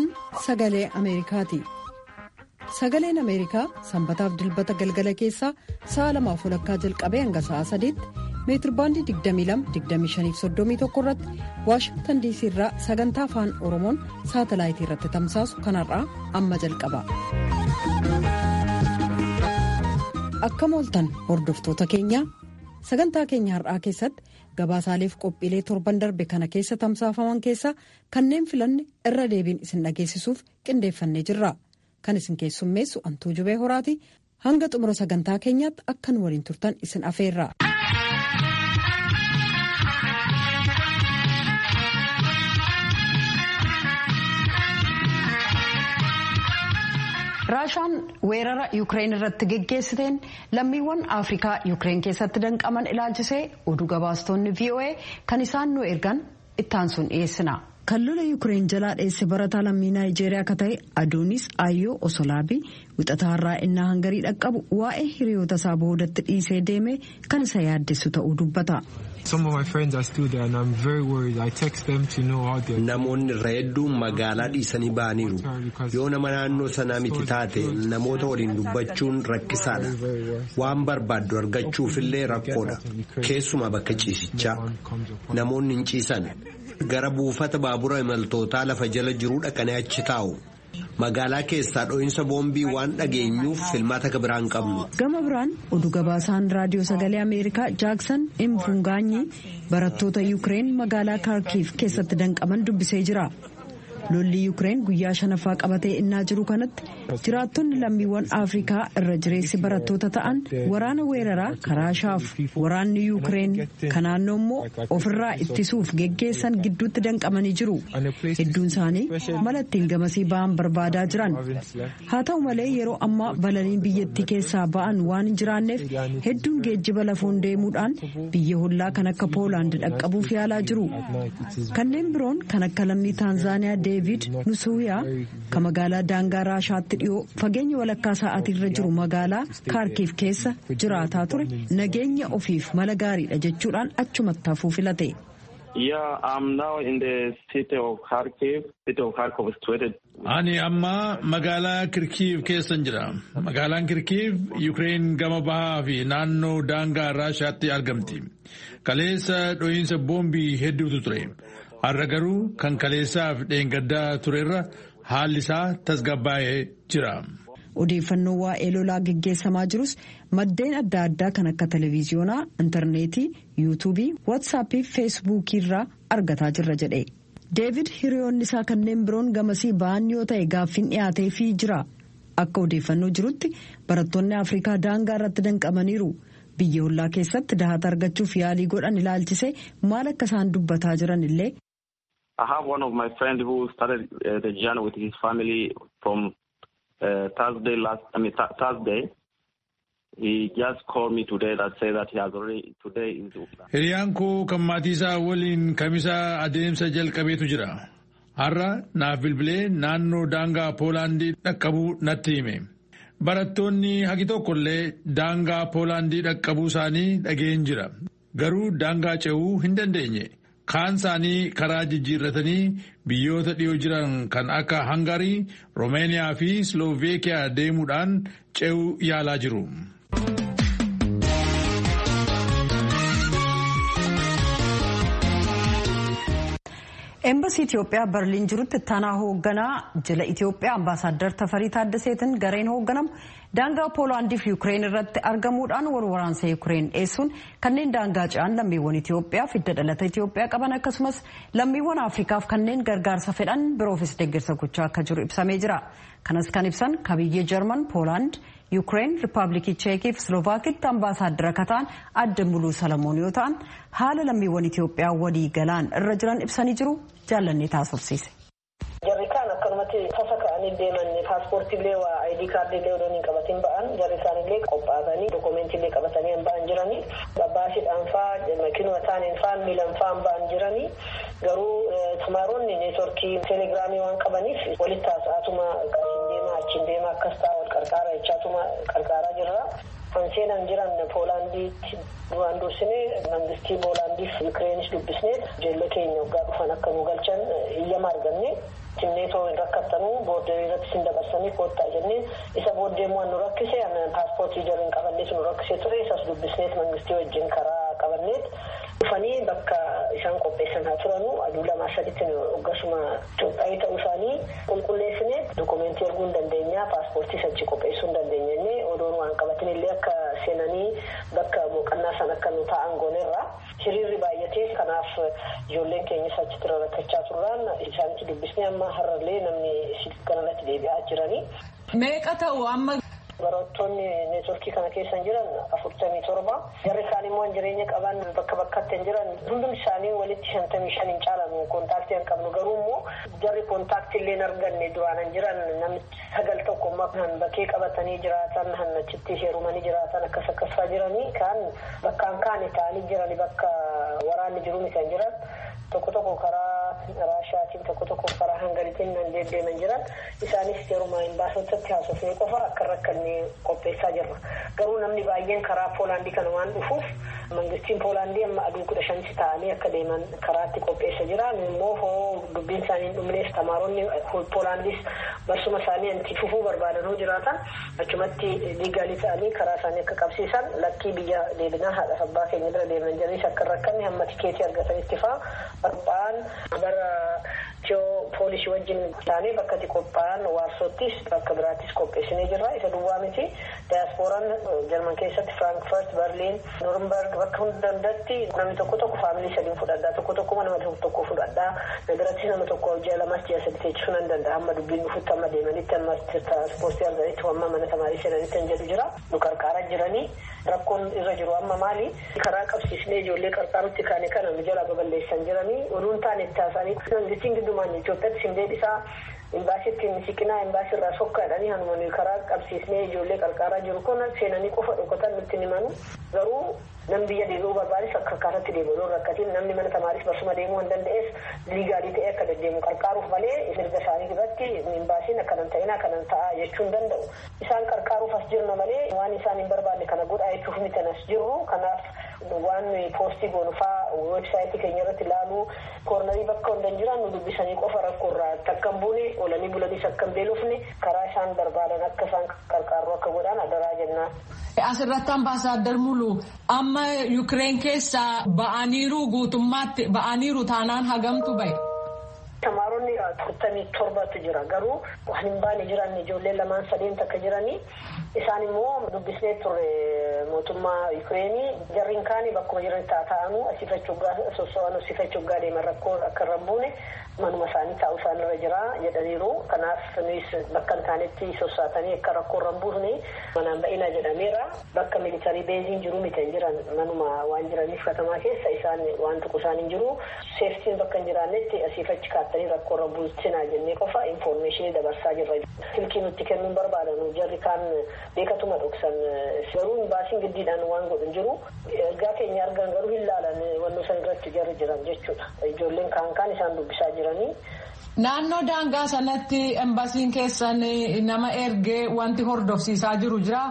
Kun sagalee Ameerikaati. Sagaleen Ameerikaa sanbataaf dilbata galgala keessaa sa'a lamaaf walakkaa jalqabee hanga sa'a sadiitti meetirbaandii 22-25-31 irratti waashingtan diisii irraa sagantaa afaan oromoon saatalaayitii irratti tamsaasu kanarraa amma jalqaba. Akka mooltan hordoftoota keenyaa sagantaa keenya har'aa keessatti gabaasaaleef qophiilee torban darbe kana keessa tamsaafaman keessaa kanneen filanne irra deebiin isin dhageessisuuf qindeeffannee jirra. Kan isin keessummeessu antuu jubee horaati hanga xumura sagantaa keenyaatti akkan waliin turtan isin afeerra. raashaan weerara yuukireen irratti geggeessiteen lammiiwwan afrikaa yuukireen keessatti danqaman ilaalchisee oduu gabaastonni voa kan isaan nu ergan ittaansuun dhiyeessina. kan lola yuukireen jalaa dheesse barataa lammii naayijeeriyaa akka ta'e adoonis ayyoo osolaabii wixataa har'aa innaa hangarii dhaqqabu waa'ee hiriyoota isaa boodatti dhiisee deeme kan isa yaaddessu ta'uu dubbata. Namoonni irra hedduun magaalaa dhiisanii ba'aniiru. Yoo nama naannoo sanaa miti taate namoota waliin dubbachuun rakkisaadha. Waan barbaaddu argachuufillee rakkoodha. Keessumaa bakka ciisichaa. Namoonni hin ciisan. Gara buufata baabura imaltootaa lafa jala jiruu dhaqanii achi taa'u. Magaalaa keessaa dho'iinsa boombii waan dhageenyuuf filmaata akka biraan qabnu. Gama biraan oduu gabaasaan raadiyoo sagalee Ameerikaa Jaaksan Imfungaanyi barattoota Yuukireen magaalaa Kaarkiif keessatti danqaman dubbisee jira. Lolli Yuukireen guyyaa shanaffaa qabatee innaa jiru kanatti jiraattonni lammiiwwan Afrikaa irra jireessi barattoota ta'an waraana weeraraa karaa shaaf waraanni Yuukireen kan naannoo immoo ofirraa ittisuuf geggeessan gidduutti danqamanii jiru. Hedduun isaanii mala ittiin gamasii ba'an barbaadaa jiran. Haa ta'u malee yeroo ammaa balaliin biyyattii keessaa ba'an waan hin jiraanneef hedduun geejjiba lafoon deemuudhaan biyya hollaa kan akka Poolaand dhaqqabuuf yaalaa jiru. Kanneen biroon kan akka lammii Taanzaaniyaa Deevid Nusuuyaa kan magaalaa daangaa Raashaatti dhiyoo fageenya walakkaa sa'aatirra jiru magaalaa Kaarkiif keessa jiraataa ture nageenya ofiif mala gaariidha jechuudhaan achumatti hafuu filate. Ani amma magaalaa Kirkiiv keessan jira. Magaalaan Kirkiiv Yuukireen gama bahaa fi naannoo daangaa Raashaatti argamti. Kaleessa dho'iinsa boombii hedduutu ture. Har'a garuu kan kaleessaaf dheengaddaa turerra haalli isaa tasgabbaa'ee jira. Odeeffannoo waa'ee lolaa geggeessamaa jirus maddeen adda addaa kan akka televiziyoonaa, intarneetii, yuutuubii, waatsaappii fi feesbuukii irraa argataa jirra jedhe. Deevid hiriyoonni isaa kanneen biroon gamasii ba'an yoo ta'e gaaffiin dhiyaateefii jira. Akka odeeffannoo jirutti barattoonni Afrikaa daangaa irratti danqamaniiru. Biyya hollaa keessatti dahata argachuuf yaalii godhan ilaalchisee maal akka isaan dubbataa jiran illee. I have one of my friends who started uh, the journey with his family from uh, Thursday last. I mean th Thursday. He just called me today that say that he has already today is. Hiriyaan koo kan maatii isaa waliin kamisa adeemsa jalqabeetu jira. Har'a naaf bilbilee naannoo daangaa Poolaandii dhaqqabuu natti hime. Barattoonni hagi tokkollee daangaa Poolaandii dhaqqabuu isaanii dhageen jira. Garuu daangaa ce'uu hin dandeenye. Kaan isaanii karaa jijjiirratanii biyyoota dhiyoo jiran kan akka Hangarii, Romeeniyaa fi Slooveekiyaa deemuudhaan ce'uu yaalaa jiru. Eembasii Itoophiyaa Berliin jirutti ittaanaa hoogganaa jila Itoophiyaa ambaasaaddar Tafarii Taaddaseetiin gareen hoogganamu daangaa Poolaandii fi Yuukireen irratti argamuudhaan wal waraansa Yuukireen dhiyeessuun kanneen daangaa ce'an lammiiwwan Itoophiyaa hidda dhalata Itoophiyaa qaban akkasumas lammiiwwan Afrikaaf kanneen gargaarsa fedhan biroofis deeggarsa gochaa akka jiru ibsamee jira. Kanas kan ibsan kabiyyee Jarman, Poolaand, Yuukireen, Riippaabilikii Cheekii fi Slovaakitti ambaasaaddara akka ta'an adda muluu Salamoon yoo ta'an haala lammiiwwan Itoophiyaa walii galaan irra jiran ibsanii jiru jaallannee taasofsiise. Jarri kaan akkanumatti tasa ka'anii deeman paaspoortiillee waa ayidii kaardiillee odoo hin qabatin ba'an jarri isaanillee qophaa'anii dokumeentiillee qabatanii hin ba'an jiranii babbaashiidhaan faa makiinuma taaniin faa miilan faa hin ba'an jiranii garuu tumaaronni neetworkii teelegiraamii waan qabaniif walitti haasa'atuma achiin deemaa achiin deemaa akkas ta'a wal qarqaara jechaatuma qarqaaraa jirra. Kan seenan jiran Poolaandiitti duraan dursine mangistii Poolaandiif Yukireenis dubbisnee ijoollee keenya waggaa dhufan akka nu galchan iyyama arganne timneetoo hin rakkattan boorderii irratti sin dabarsanii koottaa jenneen isa booddee immoo nu rakkise paaspoortii jarri hin qabannees nu rakkise ture isas dubbisneet mangistii wajjin karaa qabanneet dhufanii bakka isaan qopheessan haa turanu aduu lamaa saditti hoggasuma Itoophiyaa ta'uu isaanii qulqulleessine dokumentii erguu hin dandeenya paaspoortii sachi qopheessuu hin dandeenya jennee odoon waan qabatin illee akka seenanii bakka boqonnaa san akka nu taa'an goonerra hiriirri baay'atee kanaaf ijoolleen keenyas achitti rakkachaa turraan isaanitti dubbisnee amma har'allee namni kanarratti deebi'aa jiranii. Meeqa ta'u amma barattoonni neetworkii kana keessa jiran afurtamii torba jarri isaanii immoo jireenya qaban bakka bakkatti hin jiran hundum isaanii walitti shantamii shan hin caalan kontaaktii hin qabnu garuu immoo jarri kontaaktii illee hin arganne duraan hin jiran namichi sagal tokko kan bakkee qabatanii jiraatan han achitti heerumanii jiraatan akkas akkasaa jiranii kaan bakkaan kaane ta'anii jirani bakka waraanni jiru kan jiran tokko tokko karaa raashaatiin tokko tokko karaa hangalitiin nan deddeeman jiran isaanis yeruma imbaasotatti haasofnee qofa akka rakkanne qopheessaa jirra garuu namni baay'een karaa poolaandii kana waan dhufuuf mangistiin poolaandii amma aduu kudha shansi ta'anii akka deeman karaatti qopheessa jira immoo hoo dubbiin isaanii hin dhumnees tamaaronni poolaandiis barsuma isaanii anti fufuu barbaadan hoo jiraatan achumatti liigaalii ta'anii karaa isaanii akka qabsiisan lakkii biyya deebinaa haadha abbaa keenya bira deeman jiraniis akka rakkanne hamma tikeetii argatanitti faa barbaan bara tiyoo poolisii wajjin taanee bakka itti qophaa'an waarsottis bakka biraattis qopheessinee jirra isa duwwaa miti daayaaspooraan jarman keessatti firaankifaart berliin noornberg bakka hunda hundatti namni tokko tokko faamilii sadiin fudhadhaa tokko tokko nama tokko fudhadhaa nagarattis nama tokko ji'a lamas ji'a sadi teechisuu nan danda'a amma dubbiin dhufutti amma deemanitti amma tiraanspoortii arganitti amma mana tamaarii seenanitti kan jedhu jira nu qarqaaraa jiranii rakkoon irra jiru amma maali karaa qabsiisnee ijoollee qarqaarutti kaane kana nu jala baballeessan jiranii oduun taane itti haasanii mangistiin giddumaan Itoophiyaatti sin deebisaa imbaasitti siqinaa imbaasii irraa sokkaadhanii hanumanii karaa qabsiisnee ijoollee qarqaaraa jiru kun seenanii qofa dhokatan nutti himanu garuu namni biyya deebi'uu barbaades akka akkaataatti deebi'uu rakkatiin namni mana tamaaris barsuma deemuu hin danda'ees liigaalii ta'ee akka deddeemu qarqaaruuf malee mirga isaanii irratti imbaasiin akkanan ta'ina akkanan ta'a jechuu hin danda'u isaan qarqaaruuf as jirna malee waan isaan hin barbaanne kana godhaa jechuuf miti as jirru kanaaf waan poostii goonufaa weebsaayitii keenya irratti ilaaluu koornarii bakka hunda hin jiran nu dubbisanii qofa rakkoo irraa takka hin buune oolanii bulaniis akka hin beelofne karaa isaan barbaadan akka isaan qarqaarru akka godhan adaraa jennaan. Asirratti ambaasaaddar Mulu amma Yukireen keessaa ba'aniiru guutummaatti ba'aniiru taanaan hagamtu bahe. Tamaaronni afurtamii torbatu jira garuu waan hin baane jiran ijoollee lamaan sadeen takka jiranii isaan immoo dubbisnee turre mootummaa Yukireenii jarriin kaanii bakkuma jiran taa'anu asifachuggaa soso'an asifachuggaa deeman rakkoo akka irra buune manuma isaanii taa'u isaan irra jira jedhaniiru kanaaf nuyi bakka hin taanetti sossaatanii akka rakkoo irra buufne manaan ba'ina jedhameera bakka militarii beeziin jiru miti jiran manuma waan jiraniif katamaa keessa isaan waan tuqu isaan hin jiru seeftiin bakka hin jiraannetti asiifachi kaattanii rakkoo irra buusinaa jennee qofa infoormeeshinii dabarsaa jirra silkii nutti kennuun barbaadan jarri kaan beekatuma dhoksan garuu imbaasiin giddiidhaan waan godhu jiru ergaa keenya argan garuu hin laalan wannoo san irratti jarri jiran jechuudha ijoolleen kaan kaan isaan dubbisaa jiranii. Naannoo daangaa sanatti embasiin keessan nama ergee wanti hordofsiisaa jiru jira.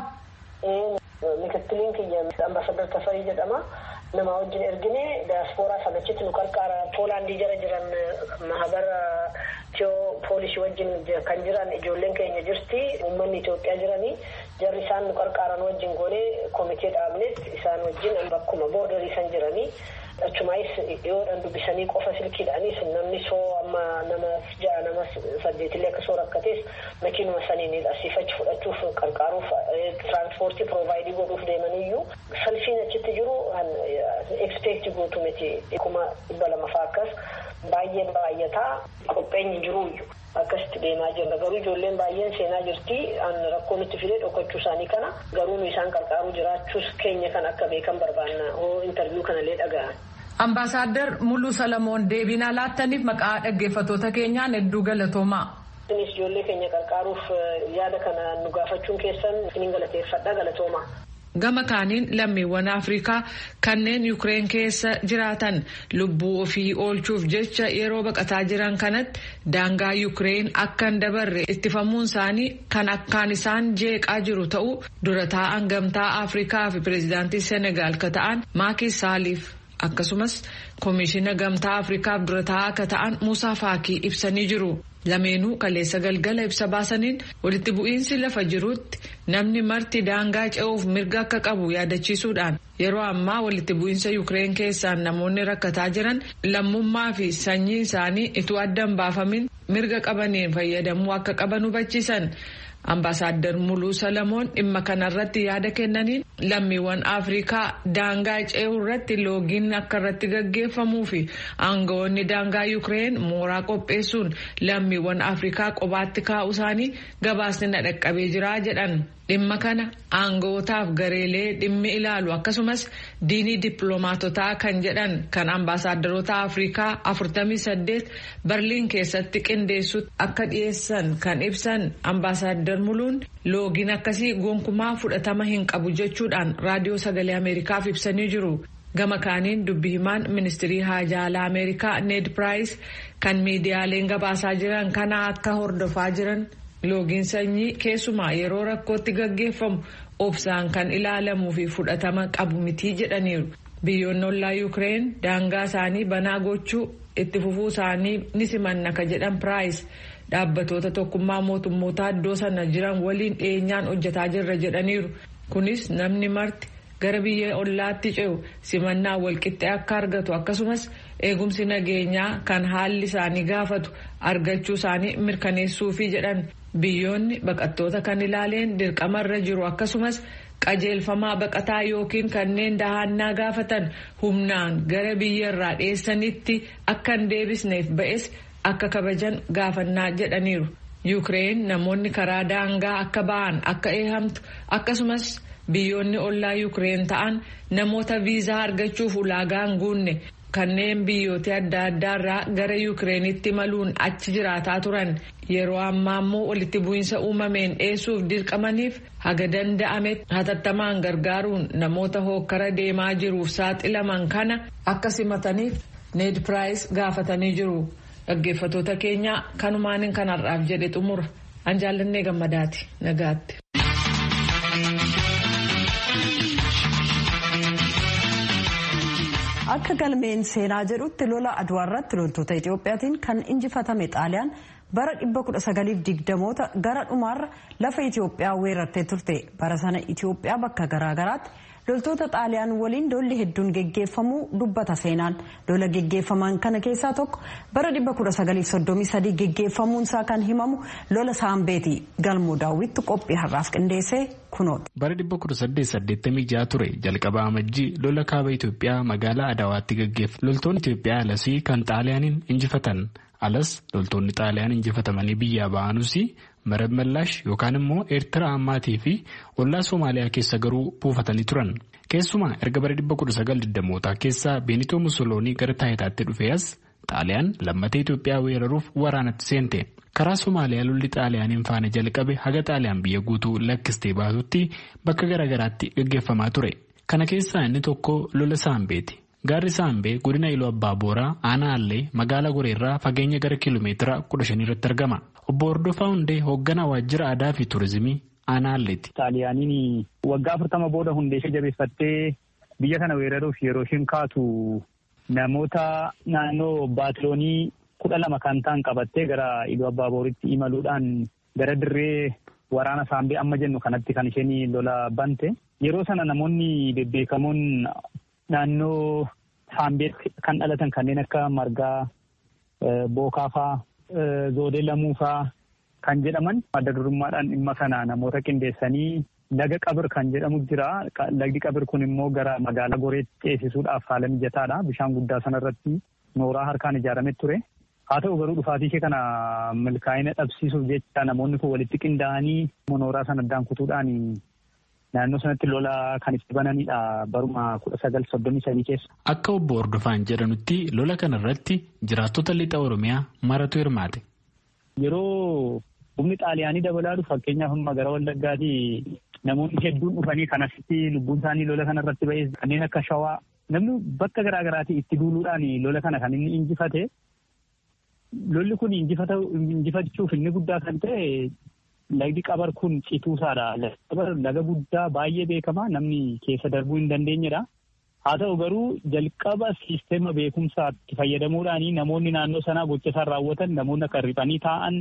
Mikittiliin kiyya ambaasadar Tafarii jedhama. Nama wajjin ergine daaspooraa sanachitti nu qarqaara Poolaandii jara jiran mahabara tiyoo poolisii wajjin kan jiran ijoolleen keenya jirti uummanni Itoophiyaa jiranii jarri isaan nu qarqaaran wajjin goonee komitee dhaabneet isaan wajjin bakkuma boordarii san jiranii. achumaayis dhiyoodhaan dubbisanii qofa silkiidhaanis namni soo amma nama ja'a nama saddeetillee akka soo rakkatees makiinuma saniin asiifachi fudhachuuf qarqaaruuf tiraanspoortii piroovaayidii godhuuf deemaniyyuu salfiin achitti jiru ekspeekti gootu miti kuma dhibba lama fa'aa akkas baay'ee baay'ataa qopheenyi jiruuyyu. akkasitti deemaa jirra garuu ijoolleen baay'een seenaa jirti rakkoo nutti fidee dhokachuu isaanii kana garuu nu isaan qarqaaruu jiraachuus keenya kan akka beekan barbaanna hoo intarviiyuu kanallee dhaga'an. Ambaasaadder Muluu Salamoon deebinaa laattaniif maqaa dhaggeeffattoota keenyaan hedduu galatoomaa. Isinis ijoollee keenya qarqaaruuf yaada kana nu gaafachuun keessan isiniin galateeffadha galatoomaa. Gama kaaniin lammiiwwan Afrikaa kanneen Yukireen keessa jiraatan lubbuu ofii oolchuuf jecha yeroo baqataa jiran kanatti daangaa Yukireen akka hin dabarre ittifamuun isaanii kan akkaan isaan jeeqaa jiru ta'uu dura taa'an gamtaa Afrikaa fi pireezidaantii Senegaal ka ta'an Maaki Saaliif akkasumas koomishina gamtaa Afrikaaf dura taa'aa ka ta'an Muusaa Faakii ibsanii jiru. lameenuu kaleessa galgala ibsa baasaniin walitti bu'iinsi lafa jirutti namni marti daangaa ce'uuf mirga akka qabu yaadachiisuudhaan yeroo ammaa walitti bu'iinsa yukireen keessaan namoonni rakkataa jiran lammummaa fi sanyii isaanii ituu addan baafamin mirga qabaniin fayyadamuu akka qaban hubachiisan. Ambaasaadder Muluu Salamoon dhimma kanarratti yaada kennaniin lammiiwwan Afrikaa daangaa ce'uu irratti loogiin akka irratti gaggeeffamuu fi aangawoonni daangaa Yukireen mooraa qopheessuun lammiiwwan Afrikaa qobaatti kaa'uu isaanii gabaasni na dhaqqabee jira jedhan. Dhimma kana aangawootaaf gareelee dhimmi ilaalu akkasumas diinii dippiloomaatotaa kan jedhan kan ambaasaaddaroota Afrikaa 48 Berliin keessatti qindeessutti akka dhiyeessan kan ibsan ambaasaadder Muluun loogiin akkasii gonkumaa fudhatama hin qabu jechuudhaan raadiyoo sagalee Ameerikaaf ibsanii jiru. Gama kaaniin dubbi himaan ministirii haajaa alaa Ameerikaa Ned Price kan miidiyaaleen gabaasaa jiran kana akka hordofaa jiran. loogiin sanyii keessumaa yeroo rakkootti gaggeeffamu obsaan kan ilaalamuu fi fudhatama qabu mitii jedhaniiru biyyoonni ollaa yuukireen daangaa isaanii banaa gochuu itti fufuu isaanii ni simanna ka jedhan piraayis dhaabbatoota tokkummaa mootummoota iddoo sana jiran waliin dhiyeenyaan hojjetaa jirra jedhaniiru kunis namni marti gara biyya ollaatti ce'u simannaa walqixxee akka argatu akkasumas eegumsi nageenyaa kan haalli isaanii gaafatu argachuu isaanii mirkaneessuufi jedhan. biyyoonni baqattoota kan ilaaleen dirqamarra jiru akkasumas qajeelfamaa baqataa yookiin kanneen dahannaa gaafatan humnaan gara biyyarraa dheessanitti akka hin deebisneef ba'es akka kabajan gaafannaa jedhaniiru yuukireen namoonni karaa daangaa akka ba'an akka eehamtu akkasumas biyyoonni ollaa yuukireen ta'an namoota viizaa argachuuf ulaagaa hin guunne kanneen biyyoota adda addaarraa gara yuukireenitti imaluun achi jiraataa turan yeroo ammaa immoo walitti bu'iinsa uumameen dheessuuf dirqamaniif haga danda'ametti hatattamaan gargaaruun namoota hookkara deemaa jiruuf saaxilaman kana akka simataniif need piraayis gaafatanii jiru dhaggeeffatoota keenya kanumaaniin kanarraaf jedhe xumura an jaallannee gammadaati nagaatti. akka galmeen seenaa jedhutti lola aduwaa irratti loltoota itiyoophiyaatiin kan injifatame xaaliyaan bara 1920moota gara dhumaarra lafa itiyoophiyaa weerartee turte bara sana itiyoophiyaa bakka garaagaraatti loltoota xaaliyaan waliin lolli hedduun geggeeffamuu dubbata seenaan lola geggeeffaman kana keessaa tokko bara 1933 geggeeffamuunsaa kan himamu lola saambeeti galmoo daawwitti qophii har'aaf qindeessee kunoota. bara 1886 ture jalqaba amajjii lola kaaba itiyoophiyaa magaalaa adawaatti geggeeffamu loltoonni itiyoophiyaa alasii kan xaaliyaaniin injifatan alas loltoonni xaaliyaan injifatamanii biyyaa ba'anuus marab mallaash yookaan immoo eertiraa ammaatii fi ollaa soomaaliyaa keessa garuu buufatanii turan keessumaa erga bara 1920mootaa keessaa beenitoo musoloonii gara taayitaatti dhufee as xaaliyaan lammatee itiyoophiyaa weeraruuf waraanatti seente karaa soomaaliyaa lolli xaaliyaaniin faana jalqabe haga xaaliyaan biyya guutuu lakkistee baasutti bakka garaagaraatti gaggeeffamaa ture kana keessaa inni tokko lola saambeeti. gaarri saambee godina iluu abbaa booraa aanaa allee magaalaa goreerraa fageenya gara kiiloomeetira 15 irratti argama obbo hordofaa hundee hoogganaa waajjira aadaa fi turizimii aanaa alleeti. xaaliyaaniin waggaa afurtama booda hundee ishee jabeeffattee biyya kana weeraruuf yeroo isheen kaatu namoota naannoo baatiloonii kudha lama kan ta'an qabattee gara iluu abbaa booritti imaluudhaan gara dirree waraana saambee amma jennu kanatti kan isheen lola bante yeroo sana namoonni bebbeekamoon naannoo saambeetti kan dhalatan kanneen akka margaa bookaafaa zoodee lamuufaa kan jedhaman adda durummaadhaan dhimma kana namoota qindeessanii laga qabir kan jedhamu jira lagdi qabir kun immoo gara magaalaa goreetti ceesisuudhaaf haala mijataadha bishaan guddaa sanarratti nooraa harkaan ijaarame ture haa ta'u garuu dhufaatii ishee kana milkaa'ina dhabsiisuuf jecha namoonni kun walitti qindaa'anii nooraa sana addaan kutuudhaan naannoo sanatti lola kan itti bananidha baruma kudha sagal soddomii sadii keessa. Akka obbo Hordofaan jedhanutti lola kana irratti jiraattota lixa Oromiyaa maratu hirmaate. Yeroo humni xaaliyaanii dabalaa dhufu fakkeenyaaf amma gara Wallaggaatii namoonni hedduun dhufanii kan asitti lubbuun isaanii lola kana irratti ba'ee kanneen akka shawaa namni bakka garaa garaatii itti duuluudhaan lola kana kan inni injifate. Lolli kun injifachuuf inni guddaa kan ta'e lagdi qabar kun cituusaadha. Laga guddaa baay'ee beekamaa namni keessa darbuu hin dandeenyedha. Haa ta'u garuu jalqaba siisteema beekumsaatti fayyadamuudhaan namoonni naannoo sanaa gocha isaan raawwatan namoonni akka riphanii taa'an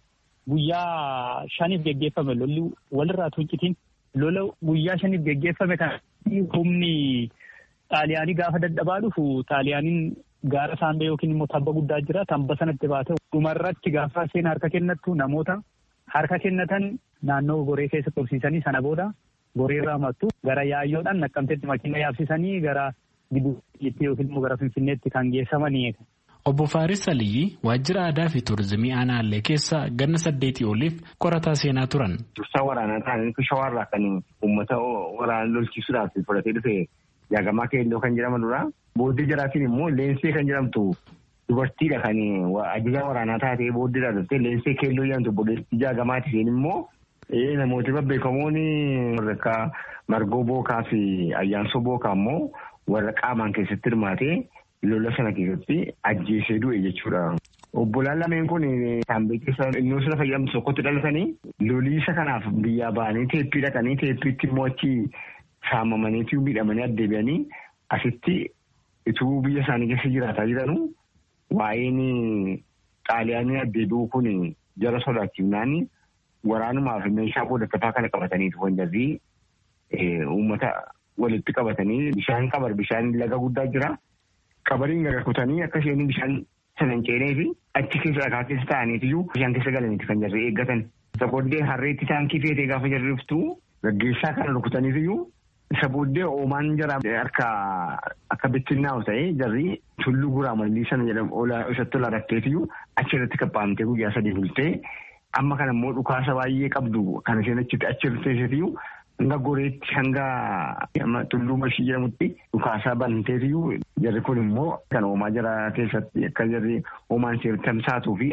guyyaa shaniif geggeeffame lolli walirraa tuuncitiin lola guyyaa shaniif geggeeffame kan humni xaaliyaanii gaafa dadhabaa dhufu xaaliyaaniin gaara saambee yookiin immoo tabba guddaa jira tabba sanatti baate dhumarratti gaafa seen harka kennattu namoota harka kennatan naannoo goree keessa tursiisanii sana booda goreerraa mattu gara yaayyoodhaan naqqamteetti makiina yaabsisanii gara gidduutti yookiin immoo gara finfinneetti kan geessamanii. Obbo Faaris Aliyyi waajjira aadaa fi tuurizimii aanaallee keessa ganna saddeetii oliif qorataa seenaa turan. Dursaa waraanaa ta'anii shawarraa kan uummata waraana lolchiisuudhaaf fudhatee dhufe jaagamaa keelloo kan jedhaman dura. Booddee jaraatiin immoo leensee kan jedhamtu dubartiidha kan ajajaa waraanaa taatee booddeedha dhuftee leensee keelloo jedhamtu booddeetti jaagamaati isheen immoo namooti babbeekamoon warra akka margoo bookaa fi ayyaansoo bookaa immoo warra qaamaan keessatti hirmaatee lola sana keessatti ajjeesee du'e jechuudha. Obbolaan lameen kun saambee keessa innoo sana fayyadamtu tokkotti dhalatanii loliisa kanaaf biyyaa ba'anii teeppii dhaqanii teeppiitti immoo achi saamamaniitii miidhamanii addeebi'anii asitti ituu biyya isaanii keessa jiraataa jiranu waa'een xaaliyaanii addeebi'uu kun jara sodaachifnaan waraanumaaf meeshaa qoodattataa kana qabataniitu kan jirri uummata walitti qabatanii bishaan qabar bishaan laga guddaa jira. Qabariin gaga kutanii akka isheen bishaan sana hin ceenee fi achi keessa dhagaa keessa taa'aniitiyyuu bishaan keessa galaniiti kan jirri eeggatan. Isa booddee harreetti taankii feetee gaafa jirri dhuftu gaggeessaa kana rukutaniitiyyuu isa booddee oomaan jara harka akka bittinnaa'u ta'ee jarri tulluu guraa mallii sana jedhamu isatti ola rakkeetiyyuu achirratti qabba'amtee guyyaa sadii bultee amma kana immoo dhukaasa baay'ee qabdu kan isheen achitti achirratti teessitiyyuu hanga goreetti hanga tulluu mashii jedhamutti dhukaasaa banteetiyyuu jarri kun immoo kan oomaa jara keessatti akka jarri oomaan ishee tamsaatuu fi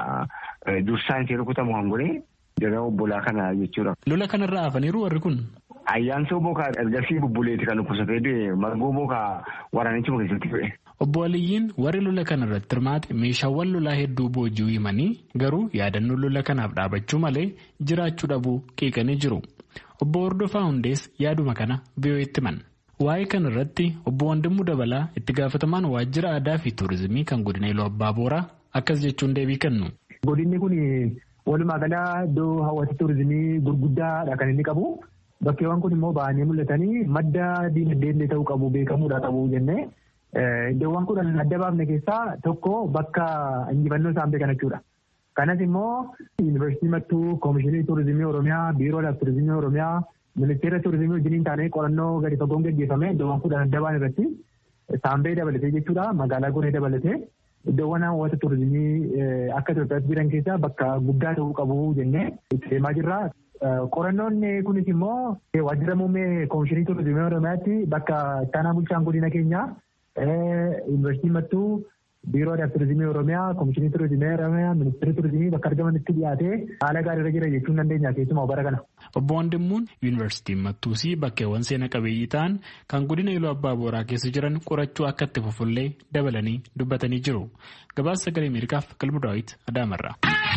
dursaan ishee rukutamu hangoree jara obbolaa kana jechuudha. Lola kanarraa hafaniiru warri kun. Ayyaansoo bookaa ergasii bubbuleeti kan dhukkubsatee du'e margoo bookaa waraanichuma keessatti du'e. Obbo Aliyyiin warri lola kanarratti hirmaate meeshaawwan lolaa hedduu boojii himanii garuu yaadannoo lola kanaaf dhaabachuu malee jiraachuu dhabuu qeeqanii jiru. Obbo Hordofaa Hundees yaaduma kana biyyooti himan. Waa'ee kana irratti obbo Wandimmuu Dabalaa itti gaafatamaan waajjira aadaa fi tuurizimii kan godina Iluu Abbaa Booraa akkas jechuun deebii kennu. Godinni kun walumaa galaa iddoo hawwata tuurizimii gurguddaadha kan inni qabu. Bakkeewwan kun immoo ba'anii mul'atanii madda diinagdee ta'uu qabu beekamuudha qabu jennee iddoowwan kudhan adda baafne keessaa tokko bakka injifannoo saambee kana jechuudha. Kanas immoo yuunivarsiitii mattuu koomishinii tuurizimii Oromiyaa biiroo tuurizimii Oromiyaa ministeera tuurizimii wajjiniin taanee qorannoo gadi fagoon gaggeeffame iddoowwan kudhan adda baan irratti saambee dabalatee jechuudha magaalaa goree dabalatee iddoowwan hawwata tuurizimii akka Itoophiyaatti jiran keessaa bakka guddaa ta'uu qabu jennee itti deemaa jirra. Qorannoon kunis immoo waajjira muummee koomishinii tuurizimii Oromiyaatti bakka ittaanaa bulchaan godina keenyaa yuunivarsiitii mattuu biiroo aadaa tuurizimii Oromiyaa koomishinii tuurizimii Oromiyaa ministeerri tuurizimii bakka argamanitti dhiyaatee haala gaariirra jira jechuun dandeenya keessumaa bara kana. Obbo Wandimmuun yuunivarsiitiin Mattuusii bakkeewwan seena qabeeyyii ta'an kan godina Iluu Abbaa Booraa keessa jiran qorachuu akka itti fufullee dabalanii dubbatanii jiru. Gabaasa sagalee Ameerikaaf Qalbu Daawit Adaamarra.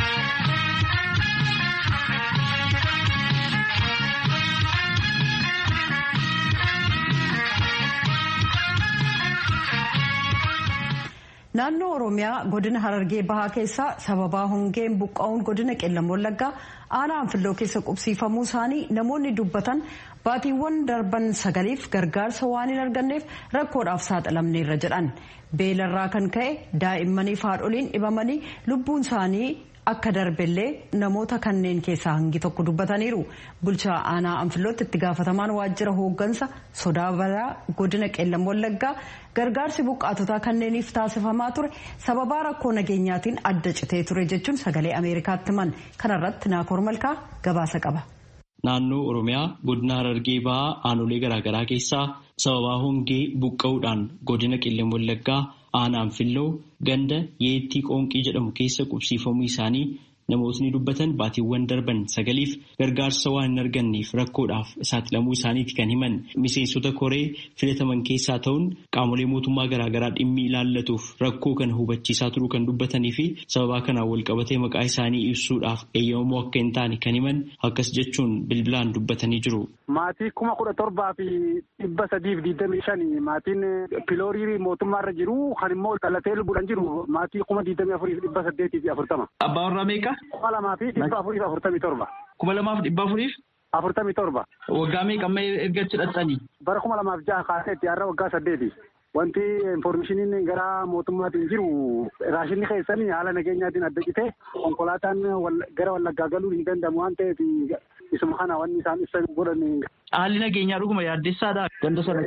naannoo oromiyaa godina harargee bahaa keessaa sababaa hongeen buqqa'uun godina qellam wallaggaa aanaa anfilloo keessa qubsiifamuu isaanii namoonni dubbatan baatiiwwan darban sagaliif gargaarsa waan hin arganneef rakkoodhaaf saaxilamneerra jedhan beelarraa kan ka'e daa'immanii fi haadholiin dhibamanii lubbuun isaanii akka darbellee namoota kanneen keessaa hangi tokko dubbataniiru bulchaa aanaa anfillootti itti gaafatamaan waajjira hooggansa sodaa balaa godina qellam wallaggaa gargaarsi buqqaatotaa kanneeniif taasifamaa ture sababaa rakkoo nageenyaatiin adda citee ture jechuun sagalee ameerikaatti himan kanarratti naakoor malkaa gabaasa qaba. Naannoo Oromiyaa godina Harargee Bahaa aanolee garaagaraa keessaa sababaa hongee buqqa'uudhaan godina qellam wallaggaa aanaa anfilloo ganda yeettii qoonqii jedhamu keessa qubsiifamuu isaanii namootni dubbatan baatiiwwan darban sagaliif gargaarsa waan hin arganneef rakkoodhaaf saaxilamuu isaaniiti kan himan miseensota koree filataman keessaa ta'uun qaamolee mootummaa garaagaraa dhimmi ilaallatuuf rakkoo kana hubachiisaa turuu kan dubbatanii fi sababaa kanaan walqabatee maqaa isaanii ibsuudhaaf eeyyamamoo akka hin taane kan himan akkas jechuun bilbilaan dubbatanii jiru. Maatii kuma kudha torbaa fi dhibba sadiif digdamii shani maatiin piloorii mootummaarra jiru kan immoo dhalatee lubbuudhaan jiru maatii kuma digdamii afurii fi dhibba saddeetii fi afurtama. Abbaa warraa meeqa? Kuma lamaa fi dhibba afurii fi afurtamii torba. Kuma lamaaf dhibba afuriif? Afurtamii torba. Waggaa meeqa amma erga achi dhaqxanii? Bara kuma lamaaf jaha kaaseetti har'a waggaa saddeeti. Wanti infoormeeshiniin gara mootummaatiin jiru raashinni keessanii haala nageenyaatiin adda citee konkolaataan gara wallaggaa galuun hin danda'amu waan ta'eef isuma kana wanni isaan ibsan godhan. Haalli nageenyaa dhuguma yaaddessaadha ganda sana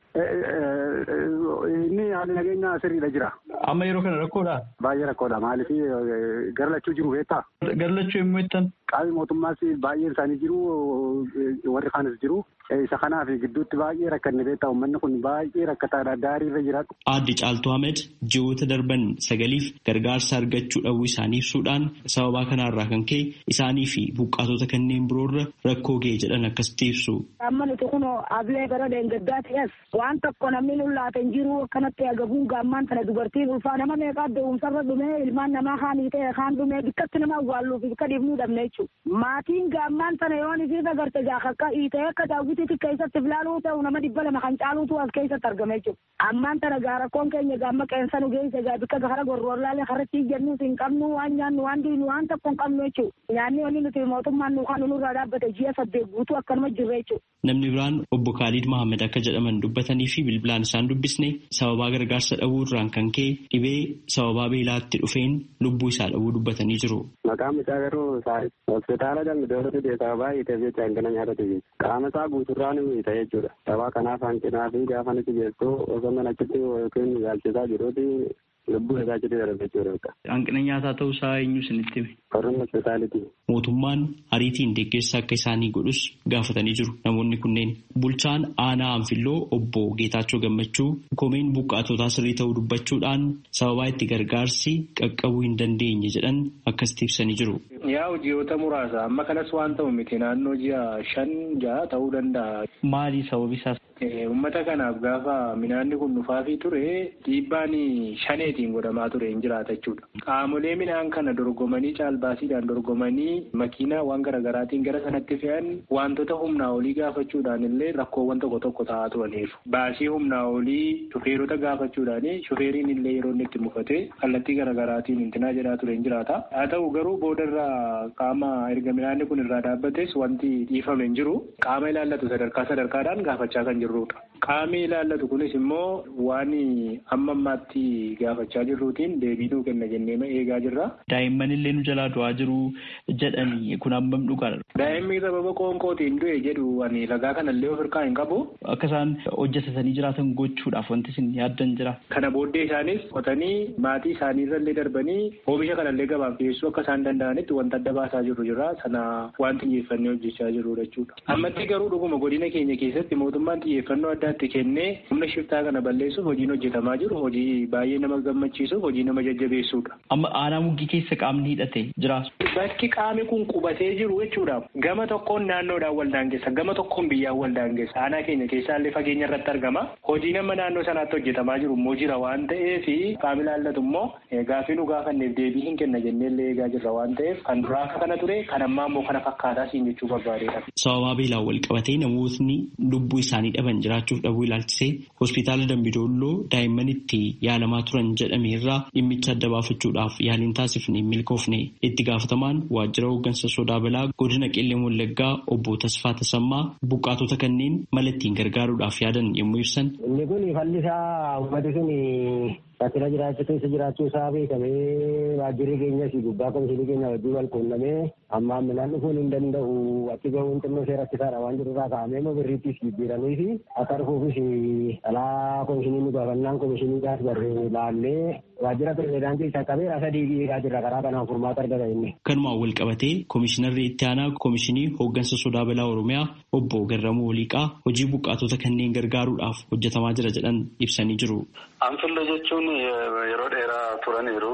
Inni haalli nageenyaa sirriidha jira. Amma yeroo kana rakkoodha? Baay'ee rakkoodha maaliif garlachuu jiru beektaa? Garlachuu yommuu jettan? Qaamni mootummaas baay'een isaanii jiru warri kaanis jiru. Isa kanaaf gidduutti baay'ee rakkanne beektaa uummanni kun baay'ee rakkataadha daarii irra jira. Aadde Caaltuu Ahmed ji'oota darban sagaliif gargaarsa argachuu dhabuu isaanii ibsuudhaan sababaa kanarraa kan ka'e isaanii fi buqqaatota kanneen biroorra rakkoo ga'e jedhan akkasitti ibsu. Amma nuti kun ablee gara deengaggaa ta'es waan tokko namni nullaate hin jiru akkanatti agabuun gaammaan tana dubartiin ulfaa nama meeqaa da'umsarra dhumee ilmaan namaa haanii ta'e kaan dhumee bikkatti nama awwaalluuf bikka dhiifnuu dhabne jechuudha. Maatiin gaammaan tana yoon isiif agarte jaakakka hiitee akka daawwitiitti keessatti filaaluu ta'u nama dhibba lama kan caaluutu as keessatti argame jechuudha. Ammaan tana gaarakkoon keenya gaamma qeensa nu geesse gaa bikka gara gorroorlaalee harratti jennuus hin qabnu waan nyaannu waan diinu waan tokko hin qabnu jechuudha. Nyaanni wanni nuti mootummaan nu kan nurraa dhaabbate ji'a saddeet guutuu akkanuma jirre jechuudha. Namni biraan obbo Khalid Mohammed akka jedhaman dubbatanii fi bilbilaan isaan dubbisne sababaa gargaarsa dhabuu irraan kan ka'e dhibee sababaa beelaatti dhufeen lubbuu isaa dhabuu dubbatanii jiru. Maqaan isaa garuu hospitaala dambi dooratu deesaa baay'ee jecha hangana nyaatatu jechuudha. Qaama isaa guuturraan ta'e jechuudha. Sababa kanaaf hanqinaa fi gaafa nuti geessu osoo mana achitti yookiin yaalchisaa jiruuti lubbuu isaa achitti darbe jechuudha. Hanqina nyaataa ta'uu isaa eenyu isinitti hime? Qorrumma hospitaalitii. Mootummaan ariitiin deeggarsa akka isaanii godhus gaafatanii jiru namoonni kunneen. Bulchaan aanaa Anfilloo obbo Geetaachoo Gammachuu komeen buqqaatotaa sirrii ta'uu dubbachuudhaan sababaa itti gargaarsi qaqqabuu hin dandeenye jedhan akkasitti ibsanii jiru. Yaa ji'oota muraasa amma kanas waan ta'u miti naannoo ji'a shan ja'a ta'uu danda'a. Maali sababi isaas? Uummata kanaaf gaafa midhaanni kun dhufaafii ture dhiibbaan shaneetiin godhamaa ture hin jiraata jechuudha. Qaamolee midhaan kana dorgomanii caalbaasiidhaan dorgomanii makiinaa waan garaagaraatiin gara sanatti fe'an wantoota humnaa olii gaafachuudhaan illee rakkoowwan tokko tokko ta'aa turaniiru. Baasii humnaa olii shufeerota gaafachuudhaan shufeeriin illee yeroo inni itti mufate kallattii garaagaraatiin intinaa jedhaa ture hin jiraata. Haa ta'u garuu boodarraa qaama erga midhaanni kun irraa dhaabbates wanti dhiifame hin jiru. Qaama ilaallatu sadarkaa sadarkaadhaan gaafachaa kan jirrudha. Qaamni ilaallatu kunis immoo waan amma ammaatti gaafachaa jirruutiin deebii nuu kenna jennee eegaa jirra. Daa'imman illee nu jalaa du'aa jiru jedhanii kun hammam dhugaadha. Daa'imni sababa qoonqootiin du'e jedhu ani ragaa kanallee of hirkaa hin qabu. Akka isaan hojjetatanii jiraatan gochuudhaaf wanti isin yaaddan jira. Kana booddee isaanis qotanii maatii isaanii irrallee darbanii oomisha kanallee gabaaf dhiyeessuu akka isaan danda'anitti wanta adda baasaa jirru jira. Sana waan xiyyeeffannee hojjechaa jirru jechuudha. Ammatti garuu dhuguma godina keenya keessatti mootummaan xiyyeeffannoo addaatti kennee humna shiftaa kana balleessuuf hojiin hojjetamaa jiru hojii baay'ee nama gammachiisuuf hojii nama jajjabeessuudha. Amma aanaa muggii keessa qaamni hidhate jiraatu. Bakki qaamni kun qubatee jiru jechuudha. Gama tokkoon naannoodhaan wal daangessa gama tokkoon biyyaan wal daangessa. Aanaa keenya keessaallee fageenya irratti argama. Hojii nama naannoo sanaatti hojjetamaa jiru immoo jira waan ta'eef qaamni ilaallatu immoo gaafii nu gaafanneef deebii hin kenna jenneellee eegaa jirra waan ta'eef kan duraa akka kana ture kan ammaa immoo kana fakkaataa siin jechuu barbaadeedha. Sababaa beelaan wal qabatee namootni lubbuu isaanii dhaban jiraachuuf dhabuu ilaalchisee hospitaala Dambidolloo daa'imman itti yaalamaa turan jedhame irraa dhimmicha adda baafachuudhaaf yaaliin taasifne milkoofne itti gaafatamaan waajjira hooggansa sodaa balaa godina qillee wallaggaa obbo Tasfaa Tasammaa buqqaatota kanneen mala ittiin gargaaruudhaaf yaadan yommuu ibsan. Inni kun falli isaa uummati sun Rakkina jiraachuu keessa jiraachuu isaa beekamee waajjirri keenyas gubbaa komishinii keenya wajjin wal quunnamee amma midhaan dhufuun hin danda'u achi gahuun xinnoo ishee rakkisaadha waan jiru irraa kaa'amee immoo birriittis jijjiiranii fi akka dhufuufis alaa komishinii nu gaafannaan komishiniidhaas barree laallee waajjira pirezidaantii isa qabee sadii eegaa jirra karaa kanaan furmaata argata inni. Kanumaan wal qabatee koomishinarri itti aanaa koomishinii hooggansa sodaa balaa Oromiyaa obbo Garramuu Waliiqaa hojii buqqaatota kanneen gargaaruudhaaf hojjetamaa jira jedhan ibsanii jiru. Anfillee jechuun yeroo dheeraa turaniiru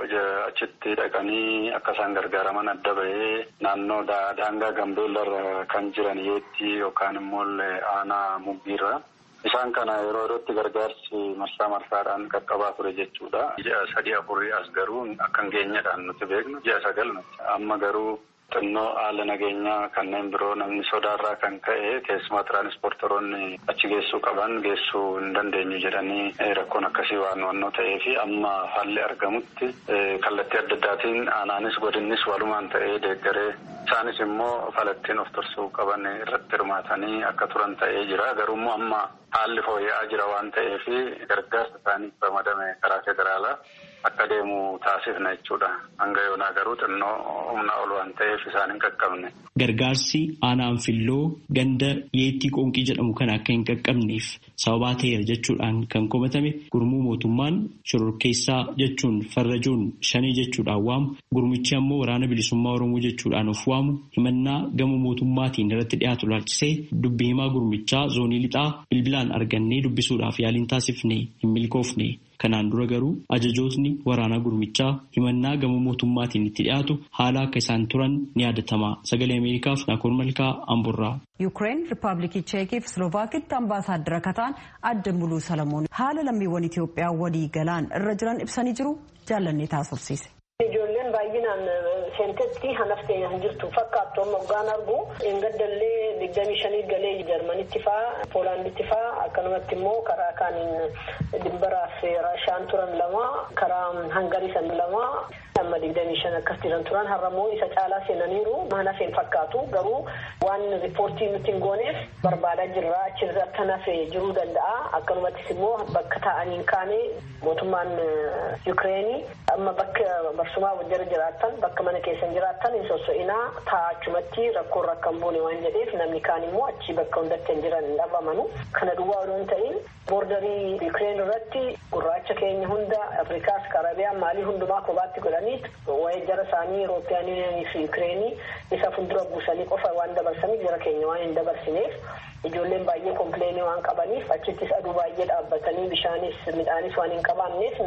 achitti dhaqanii akka isaan gargaaraman adda bahee naannoo daangaa gambeellarra kan jiran yeetti yookaan immoo aanaa muggiirra. Isaan kana yeroo yerootti gargaarsi marsaa marsaadhaan qaqqabaa ture jechuudha. Ji'a sadii afurii as garuu akka hin geenyedhaan nuti beeknu ji'a sagal nuti. Amma garuu xinnoo haala nageenyaa kanneen biroo namni sodaarraa kan ka'e keessumaa tiraanispoortoroonni achi geessuu qaban geessuu hin dandeenyu jedhanii rakkoon akkasii waan wannoo ta'ee fi amma haalli argamutti kallattii adda addaatiin aanaanis godinnis walumaan ta'ee deeggaree isaanis immoo falattiin of tursuu qaban irratti hirmaatanii akka turan ta'ee jira garuummoo amma haalli fooyya'aa jira waan ta'eef gargaarsa isaaniif ramadame karaa federaalaa akka deemu taasifna jechuudha. Hanga yoonaa garuu xinnoo humna ol waan ta'eef isaan hin qaqqabne. Gargaarsi aanaan filloo ganda yeettii qoonqii jedhamu kana akka hin qaqqabneef sababaa ta'eera jechuudhaan kan komatame gurmuu mootummaan shororkeessaa jechuun farrajoon shanii jechuudhaan waamu gurmichi ammoo waraana bilisummaa oromoo jechuudhaan of waamu himannaa gama mootummaatiin irratti dhiyaatu laalchisee dubbii himaa gurmichaa zoonii lixaa bilbilaan argannee dubbisuudhaaf yaaliin taasifne hin milkoofne. Kanaan dura garuu ajajootni waraanaa gurmichaa himannaa gama mootummaatiin itti dhiyaatu haala akka isaan turan ni yaadatama. Sagalee Ameerikaaf Naakoor Malkaa Amburraa. Yuukireen Rippaabilikii Cheekii fi Slovaakitti ambaasaaddara kataan adda muluu Salamoon haala lammiiwwan Itoophiyaa walii galaan irra jiran ibsanii jiru jaallannee taasifsiise. Ijoolleen baay'inaan seentetti hanaftee hin jirtu fakkaattu amma hoggaan argu engaddallee digdamii shanii galee jarmanitti faa poolaanditti faa akkanumatti immoo karaa kaaniin dimbaraaf raashaan turan lama karaa hangarii san lama amma digdamii shan akkas jiran turan har'ammoo isa caalaa seenaniiru hanafeen fakkaatu garuu waan riippoortii nuti hin gooneef barbaadaa jirra achirra akka nafe jiruu danda'a akkanumattis immoo bakka taa'aniin kaane mootummaan yuukireenii amma bakka barsumaa wajjira jiraattan bakka mana keessan jiraattan hin sosso'inaa taa'achumatti rakkoon rakkan buune waan jedheef namni kaan immoo achi bakka hundatti hin jiran hin dhabamanu kana duwwaa odoo hin ta'in boordarii yuukireen irratti gurraacha keenya hunda afrikaas karabiyaan maalii hundumaa kophaatti godhanii waa'ee jara isaanii Eurooppiyaan yuuniyanii fi yuukireenii isa fuuldura buusanii qofa waan dabarsaniif jara keenya waan hin dabarsineef ijoolleen baay'ee kompleenii waan qabaniif achittis aduu baay'ee dhaabbatanii bishaanis midhaanis waan hin qabaanneef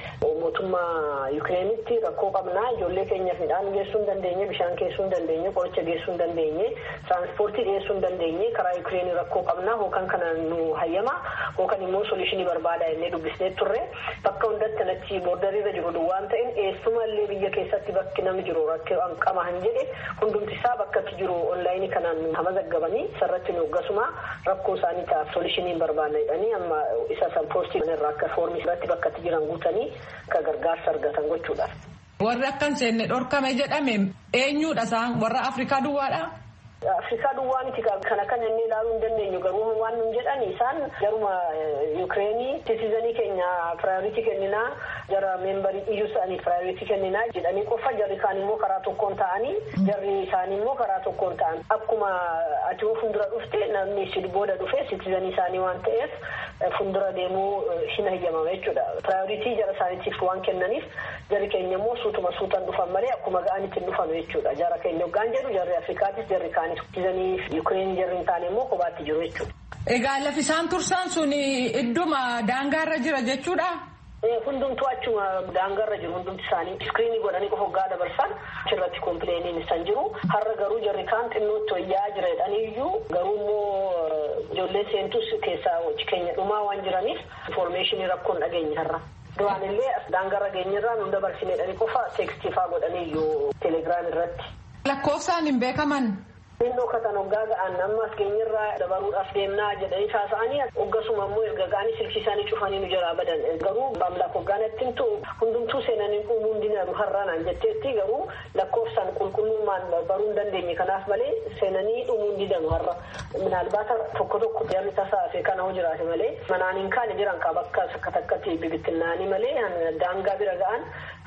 mootummaa yuukireenitti rakkoo qabnaa ijoollee keenyaaf midhaan geessuu hin dandeenye bishaan geessuu hin dandeenye qoricha geessuu hin dandeenye tiraanspoortii dhiyeessuu hin dandeenye karaa yuukireenii rakkoo qabnaa hookan kana nu hayyama hookan immoo solishinii barbaada jennee dubbisnee turre bakka hundatti achi boordariirra jiru waan ta'in eessumallee biyya keessatti bakki namni jiru rakkoo qaba han jedhe hundumti isaa bakkatti jiru onlaayinii kanaan nu hamazaggabanii sarratti nu gasuma rakkoo isaanii ta'a solishiniin barbaadna jedhanii amma isa san poostii irraa akka foormii irratti bakkatti jiran guutanii akka gargaarsa argatan gochuudhaaf. Warri akka hin seenne dhorkame jedhame eenyudha isaan warra Afrikaa duwwaadha? Afrikaa duwwaa miti kana kan inni ilaaluu hin dandeenyu garuu waan nun jedhan isaan garuma Yuukireenii sitizanii keenya piraayoritii kenninaa jara meembarii iyyuu isaanii piraayoritii kenninaa jedhanii qofa jarri kaan immoo karaa tokkoon ta'anii jarri isaanii immoo karaa tokkoon ta'an akkuma ati fuuldura dhufte namni si booda dhufe sitizanii isaanii waan ta'eef fuuldura deemuu hin hayyamama jechuudha. Piraayoritii jara isaaniitiif waan kennaniif jarri keenya immoo suutuma suutan dhufan malee akkuma ga'anitti hin dhufanu jechuudha. Jara keenya hoggaan jedhu jarri Afrikaatis jarri kaan Sitizanii Yuukireen jarri hin taane immoo kophaatti jiru jechuudha. Egaa lafi isaan tursan sun idduma daangaarra jira jechuudha. Hundumtuu achuma daangaarra jiru hundumti isaanii iskiriinii godhanii qofa hoggaa dabarsan achirratti kompileeniin isaan jiru. Har'a garuu jarri kaan xinnootti wayyaa jira jedhanii iyyuu garuu immoo ijoollee seentus keessaa keenya dhumaa waan jiraniif infoormeeshinii rakkoon dhageenya har'a. Duraan illee daangaarra geenyarraa nu dabarsine jedhanii qofa teekstii godhanii iyyuu teelegiraam irratti. Lakkoofsaan hin beekaman. Xinnoo katan hoggaa ga'an ammas keenyarraa dabaruudhaaf deemnaa jedhanii haasa'anii hoggasuma immoo erga ga'anii silkii isaanii cufanii nu jalaa badan garuu maamlaaf hoggaan ittiin ta'u hundumtuu seenanii uumuu hin dinadu har'aanaan jetteetti garuu lakkoofsaan qulqullummaan baruu hin dandeenye kanaaf malee seenanii dhumuu hin didanu har'a minaalbaata tokko tokko jarri tasaafee kana hoo jiraate malee manaan hin kaane jiran qaba akka takka takkatti bibittinnaanii malee daangaa bira ga'an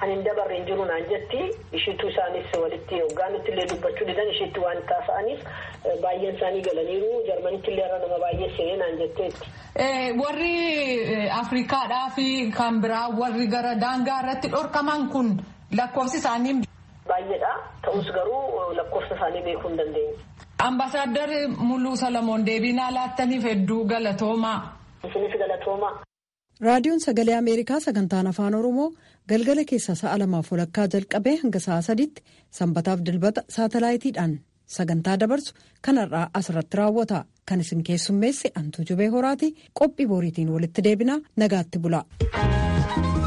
ani hin dabarre hin jiru naan jetti ishiitu isaanis walitti hoggaanitti illee dubbachuu didan ishiitti waan taasa'aniif baay'een isaanii galaniiru jarmanitti illee irra nama baay'ee seenee naan jetteetti. Warri Afrikaadhaa fi kan biraa warri gara daangaa irratti dhorkaman kun lakkoofsi isaanii. Baay'eedha ta'us garuu lakkoofsa isaanii beekuu hin dandeenye. Ambaasaadder Muluu Salamoon deebii naa laattaniif hedduu galatoomaa. Isinis galatoomaa. Raadiyoon Sagalee Ameerikaa sagantaan Afaan Oromoo galgala keessa sa'a lamaaf walakkaa jalqabee hanga sa'a sadiitti sanbataaf dilbata saatalaayitiidhaan sagantaa dabarsu kanarraa asirratti raawwata. Kan isin keessummeesse Antuu Jubee Horaati qophii boriitiin walitti deebinaa nagaatti bula.